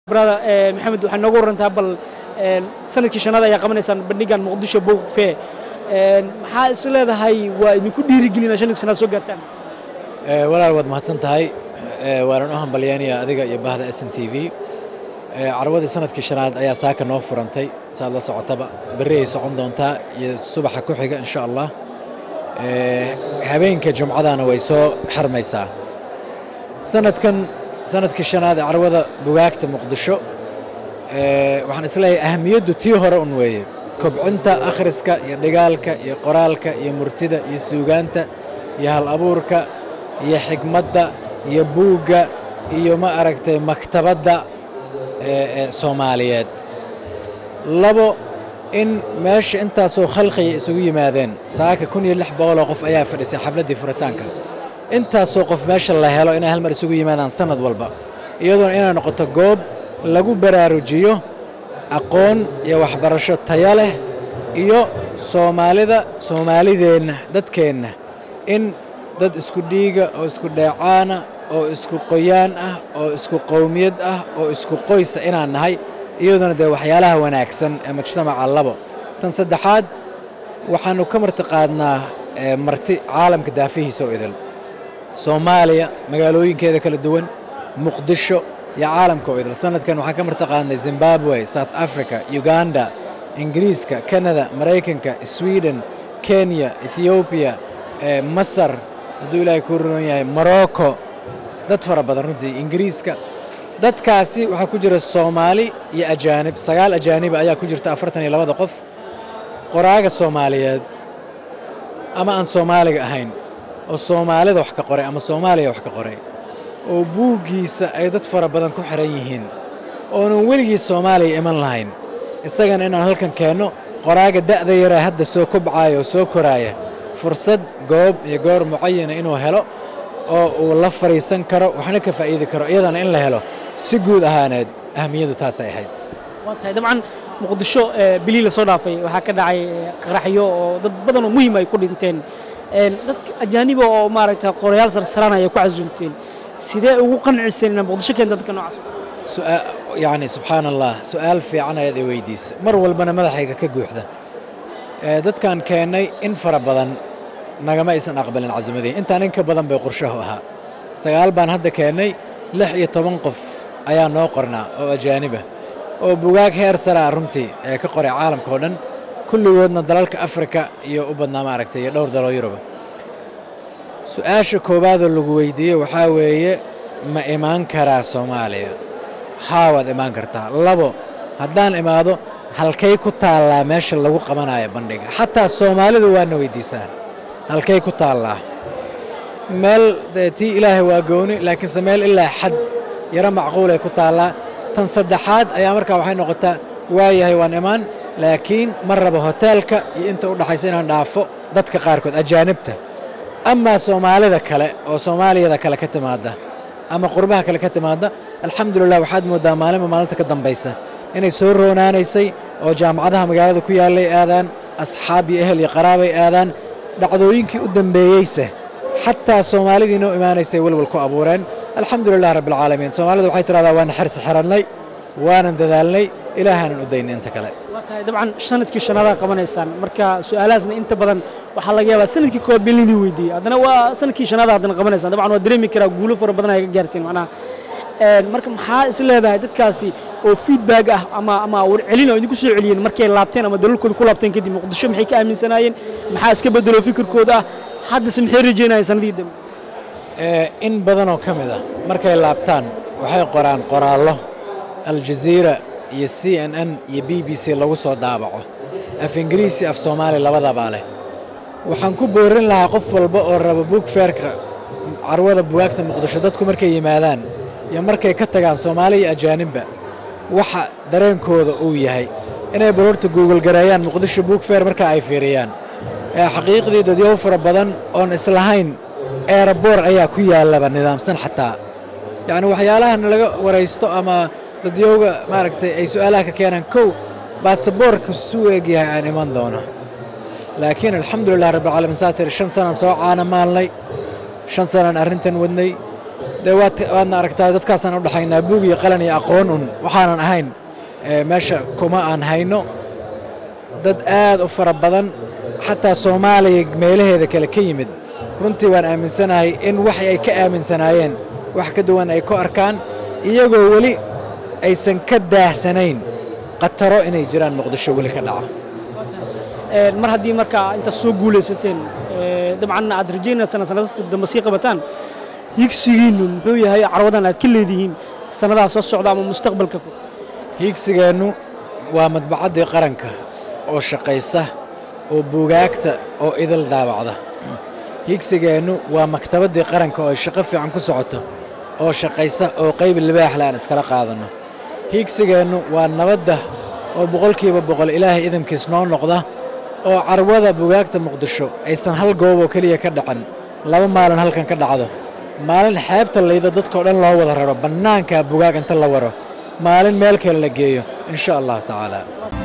brother maxamed waxaa nooga warantaa bal sanadkii shanaad ayaa qabanaysaan bandhigan muqdisho boog fee maxaa is leedahay waa idinku dhiirigelina shanadkii shanaad soo gaartaan walaal waad mahadsan tahay waanan u hambalyaynaya adiga iyo bahda s n t v carwadii sanadkii shanaad ayaa saaka noo furantay saad la socotaba berri ay socon doontaa iyo subaxa ku xiga insha allah habeenka jumcadana way soo xirmaysaa sanadkan sanadkii shanaad ee carwada bugaagta muqdisho waxaan isleeyahay ahamiyaddu tii hore un weeye kobcinta akhriska iyo dhigaalka iyo qoraalka iyo murtida iyo suugaanta iyo hal abuurka iyo xigmadda iyo buugga iyo ma aragtay maktabadda soomaaliyeed labo in meesha intaasoo khalqiya isugu yimaadeen saaka kun iyo lix boqoloo qof ayaa fadhisay xafladdii furitaanka intaasoo qof meesha la helo inay hal mar isugu yimaadaan sanad walba iyadoona inay noqoto goob lagu baraarujiyo aqoon iyo waxbarasho taya leh iyo soomaalida soomaalideenna dadkeenna in dad isku dhiiga oo isku dheecaana oo isku qoyaan ah oo isku qowmiyad ah oo isku qoysa inaan nahay iyadoona dee waxyaalaha wanaagsan ee mujtamaca labo tan saddexaad waxaannu ka marti qaadnaa marti caalamka daafihiisa oo idil soomaaliya magaalooyinkeeda kala duwan muqdisho iyo caalamka oo idil sanadkan waxaan ka marti qaadnay zimbabwe south africa uganda ingiriiska canada maraykanka sweden kenya ethoobiya masar hadduu ilaahay kuu runoon yahay morocco dad fara badan runtii ingiriiska dadkaasi waxaa ku jira soomaali iyo ajaanib sagaal ajaaniba ayaa ku jirta afartan iyo labada qof qoraaga soomaaliyeed ama aan soomaaliga ahayn oo soomaalida wax ka qoray ama soomaaliya wax ka qoray oo buuggiisa ay dad fara badan ku xihan yihiin oonan weligii soomaaliya iman lahayn isagana inaan halkan keenno qoraaga da'da yaree hadda soo kobcaaya oo soo koraaya fursad goob iyo goor mucayana inuu helo oo uu la fadhiisan karo waxna ka faa'iidi karo iyadana in la helo si guud ahaaneed ahamiyaddu taasay ahayd waa tahay dabcan muqdisho bilii la soo dhaafay waxaa ka dhacay qaraxyo oo dad badan oo muhiim ay ku dhinteen dadka ajaaniba oo maaragta qorayaal sarsaran ayay ku casuumteen sidee ugu qanciseen inaad muqdisho keenta dadka noocaas yacni subxaana allah su'aal fiican ayaad i weydiisa mar walbana madaxayga ka guuxda dadkan keennay in fara badan nagama aysan aqbalin casumadii intaan in ka badan bay qorshahu ahaa sagaal baan hadda keennay lix iyo toban qof ayaa noo qornaa oo ajaaniba oo bugaag heer saraa runtii ee ka qoray caalamka oo dhan kulligoodna dalalka afrika iyo u badnaa maaragtay iyo dhowr daloo yuruba su-aasha koowaadoo lagu weydiiyey waxaa weeye ma imaan karaa soomaaliya haa waad imaan kartaa labo haddaan imaado halkay ku taallaa meesha lagu qabanayo bandhiga xataa soomaalidu waana weydiisaa halkay ku taallaa meel tii ilaahay waa gooni laakiinse meel ilaa xad yaro macquulay ku taallaa tan saddexaad ayaa markaa waxay noqotaa waayahay waan imaan laakiin ma rabo hoteelka iyo inta u dhaxaysa inaan dhaafo dadka qaarkood ajaanibta amaa soomaalida kale oo soomaaliyada kale ka timaadda ama qurbaha kale ka timaadda alxamdulilah waxaad mooddaa maalinba maalinta ka dambaysa inay soo roonaanaysay oo jaamacadaha magaalada ku yaallay aadaan asxaab iyo ehel iyo qaraabay aadaan dhacdooyinkii u dambeeyeyse xataa soomaalidii noo imaanaysay welwal ku abuureen alxamdulilah rabbialcaalamiin soomaalidu waxay tidhahdaa waana xirsi xirannay waanan dadaalnay ilaahaanan u daynay inta kale waa tahay dabcan sanadkii shanadaa qabanaysaan marka su-aalahaasna inta badan waxaa laga yaabaa sanadkii koowaad been lidii weydiiyey haddana waa sanadkii shanaada haddana qabanaysaan dabcan waa dareemi karaa guulo fara badan ay ka gaarteen macnaha marka maxaa is leedahay dadkaasi oo feedback ah ama ama warcelin oo idinku soo celiyeen markay laabteen ama dalalkooda ku laabteen kadib muqdisho maxay ka aaminsanaayeen maxaa iska bedelo fikirkooda ah haddase maxay rajeynayeen sanadii dambe in badanoo ka mid ah markay laabtaan waxay qoraan qoraallo aljaziira iyo c n n iyo b b c lagu soo daabaco af ingiriisi af soomaali labadabaa leh waxaan ku boorin lahaa qof walba oo raba buug feerka carwada bugaagta muqdisho dadku markay yimaadaan iyo markay ka tagaan soomaali iyo ajaanibba waxa dareenkooda uu yahay inay balorta guugulgareeyaan muqdisho buug feer markaa ay fiiriyaan xaqiiqdii dadyow fara badan oon islahayn eeraboor ayaa ku yaallaba nidaamsan xataa yacni waxyaalaha nalaga waraysto ama dadyowga maaragtay ay su'aalaha ka keenaan kow baasaboorka suu egyahay aan iman doono laakiin alxamdulilah rabbilcaalamiin saa tiri shan sanaan soo caana maalnay shan sanaan arrintan wadnay dee waad waadna aragtaa dadkaasaan u dhexaynaa buug iyo qalan iyo aqoon un waxaanan ahayn ee, meesha kuma aan hayno dad aad u fara badan xataa soomaaliya meelaheeda kale ka yimid runtii waan aaminsanahay in waxay ay ka aaminsanaayeen wax ka duwan ay ku arkaan iyagoo weli aysan ka daahsanayn khataro inay jiraan muqdisho weli ka dhaca Een, mar haddii markaa intaad soo guulaysateen ee, dabcan aad rajaynaysaan sanadasta dambe sii qabataan higsigiinnu muxuu yahay carwadan aad ka leedihiin sanadaha soo socda ama mustaqbalka fog hiigsigeennu waa madbacaddii qaranka oo shaqaysa oo buugaagta oo idil daabacda hiigsigeennu waa maktabaddii qaranka oo ay shaqo fiican ku socoto oo shaqaysa oo qayb libaaxle aan iskala qaadanno hiigsigeennu waa nabadda oo boqolkiiba boqol ilaahay idamkiis noo noqda oo carwada buugaagta muqdisho aysan hal goob oo keliya ka dhacin laba maalin halkan ka dhacdo maalin xeebta laydo dadkao dhan loo wada raro bannaanka bugaag inta la waro maalin meel kale la geeyo in sha allahu tacaala